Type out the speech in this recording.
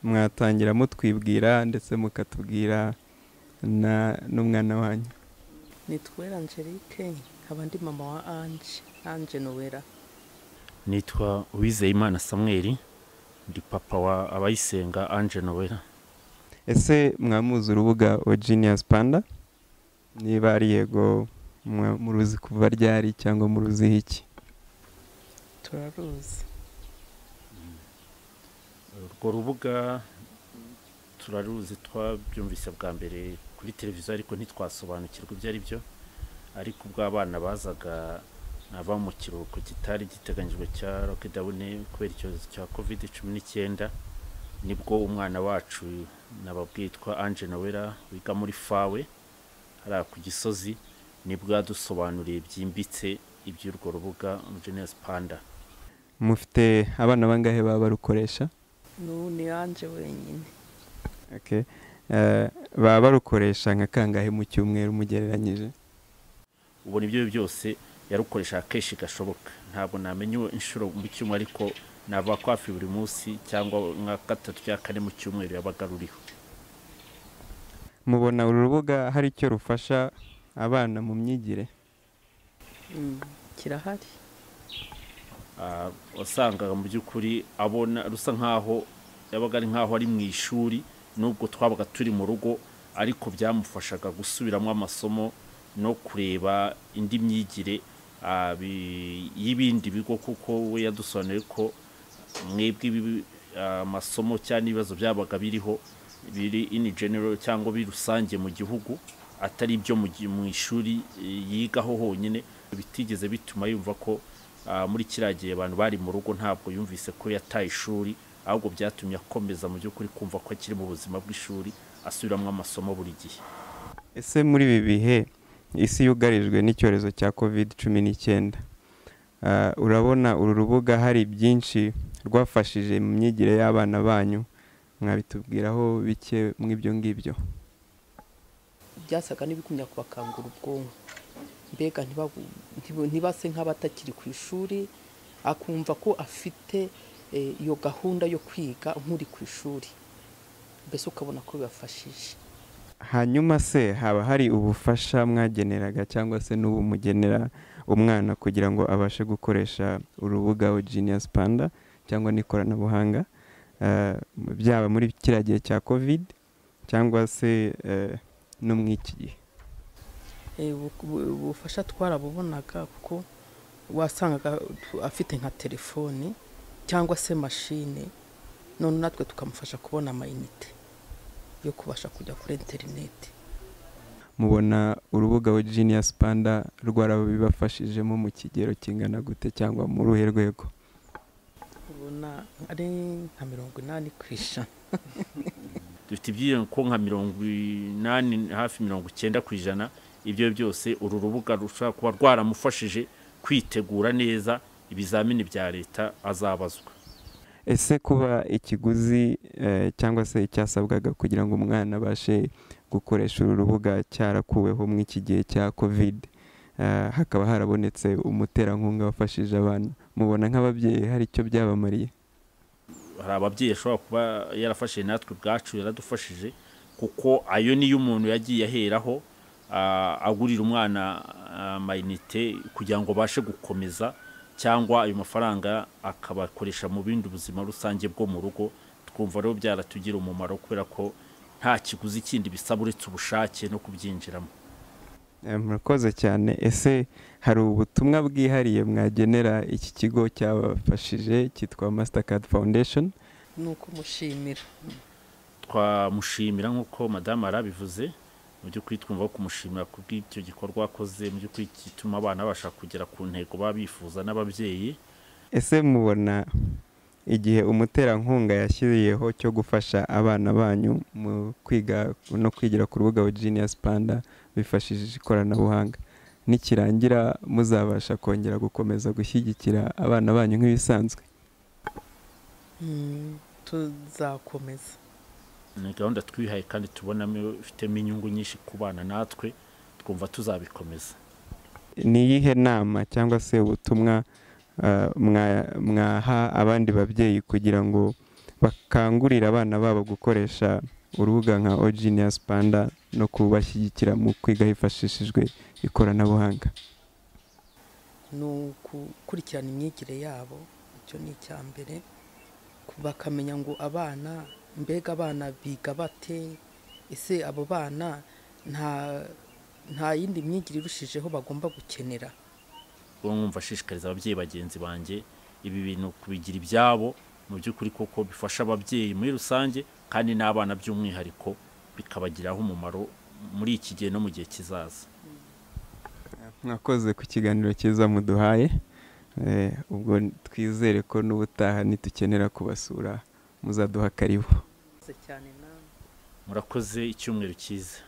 mwatangira mutwibwira ndetse mukatubwira na- n'umwana wanyu nitwera angelique nkaba ndi mama wa ange ange nowera nitwa uwizeyimana samuel ndi papa wa abayisenga ange nowera ese mwamuzi urubuga Genius panda niba ari yego mwa- muruzi kuva ryari cyangwa muruziho iki turaruzi urwo rubuga turaruzi twabyumvise bwa mbere kuri televiziyo ariko ntitwasobanukirwa ibyo ari byo ariko ubwo abana bazaga ava mu kiruhuko kitari giteganyijwe cya lockdown kubera icyorezo cya covid cumi n'icyenda nibwo umwana wacu nababwitwa ange nawera wiga muri fawe hariya ku gisozi nibwo yadusobanuriye byimbitse iby'urwo rubuga genius panda mufite abana bangahe baba barukoresha n'ubu ni ange wenyine Okay. Eh, baba barukoresha nka kangahe mu cyumweru mugereranyije ubona ibyo byose yarukoresha kenshi gashoboka ntabwo namenya inshuro mu cyumweru ariko nava ko hafi buri munsi cyangwa nka gatatu cyangwa kane mu cyumweru yabaga ruriho mubona uru rubuga hari icyo rufasha abana mu myigire Mm, kirahari Ah, wasangaga mu by'ukuri abona rusa nk'aho yabaga ari nk'aho ari mu ishuri nubwo twabaga turi mu rugo ariko byamufashaga gusubiramo amasomo no kureba indi myigire ah, bi- y'ibindi bigo kuko we yadusobanuriye ko mwebwe ibi- amasomo cyangwa ibibazo byabaga biriho biri in general cyangwa biri rusange mu gihugu atari ibyo mu gi- mu ishuri eh, yigaho honyine bitigeze bituma yumva ko ah, muri kiriya gihe abantu bari mu rugo ntabwo yumvise ko yataye ishuri ahubwo byatumye akomeza mu by'ukuri kumva ko akiri mu buzima bw'ishuri asubiramo amasomo buri gihe ese muri ibi bihe isi yugarijwe n'icyorezo cya covid cumi n'icyenda Ah, urabona uru rubuga hari byinshi rwafashije mu myigire y'abana banyu mwabitubwiraho bike mw'ibyo ngibyo byasaga n'ibigumya kubakangura ubwonko mbega ntibabu- ntibu- ntibase nk'abatakiri ku ishuri akumva ko afite eh, iyo gahunda yo kwiga nk'uri ku ishuri mbese ukabona ko bibafashije hanyuma se haba hari ubufasha mwageneraga cyangwa se n'ubu mugenera umwana kugira ngo abashe gukoresha urubuga Genius Panda cyangwa n'ikoranabuhanga eh, byaba muri kiriya gihe cya covid cyangwa se eh, no mu iki gihe Eh, bu- bu- ubufasha twarabubonaga kuko wasangaga tu- afite nka telefoni cyangwa se mashine none natwe tukamufasha kubona amayinite yo kubasha kujya kuri interineti mubona urubuga Genius Panda rwarabibafashijemo mu kigero kingana gute cyangwa muri uruhe rwego ubona ari nka mirongo inani ku ijana dufite ibyiyongereye ko nka mirongo inani hafi mirongo icyenda ku ijana ibyo byose uru rubuga rushobora kuba rwaramufashije kwitegura neza ibizamini bya leta azabazwa ese kuba ikiguzi eh, cyangwa se icyasabwaga kugira ngo umwana abashe gukoresha uru rubuga cyarakuweho mu iki gihe cya covid eh, hakaba harabonetse umuterankunga wafashije abana mubona nk'ababyeyi hari icyo byabamariye hari ababyeyi ashobora kuba yarafashije natwe ubwacu yaradufashije kuko ayo niyo umuntu yagiye aheraho ah, agurira umwana amayinite kugira ngo abashe gukomeza cyangwa ayo mafaranga akabakoresha mu bindi buzima rusange bwo mu rugo twumva rero byaratugira umumaro kubera ko nta kiguzi kindi bisaba uretse ubushake no kubyinjiramo Eh, murakoze cyane ese hari ubutumwa bwihariye mwagenera iki kigo cyabafashije cyitwa mastercard foundation ni uko mushimira twamushimira nk'uko madamu yarabivuze mu by'ukuri twumva ko kumushimira ku bw'icyo gikorwa akoze mu by'ukuri gituma abana babasha kugera ku ntego baba bifuza n'ababyeyi ese mubona igihe umuterankunga yashyiriyeho cyo gufasha abana banyu mu kwiga no kwigira ku rubuga Genius Panda bifashishije ikoranabuhanga nikirangira muzabasha kongera gukomeza gushyigikira abana banyu nk'ibisanzwe Mm, tuzakomeza ni gahunda twihaye kandi tubonamo ifitemo inyungu nyinshi ku bana natwe twumva tuzabikomeza ni iyihe nama cyangwa se ubutumwa eh, mwa- mwaha abandi babyeyi kugira ngo bakangurira abana babo gukoresha urubuga nka ogenius panda no kubashyigikira mu kwiga hifashishijwe ikoranabuhanga ni ugukurikirana imyigire yabo icyo ni icya mbere bakamenya ngo abana mbega abana biga bate ese abo bana nta nta yindi myigire irushijeho bagomba gukenera uwo mwumva ashishikariza ababyeyi bagenzi banjye ibi bintu kubigira ibyabo mu by'ukuri koko bifasha ababyeyi muri rusange kandi n'abana by'umwihariko bikabagiraho umumaro muri iki gihe no mu gihe kizaza mwakoze ku kiganiro cyiza muduhaye ubwo twizere ko n'ubutaha nitukenera kubasura muzaduha karibu cyane nawe murakoze icyumweru cyiza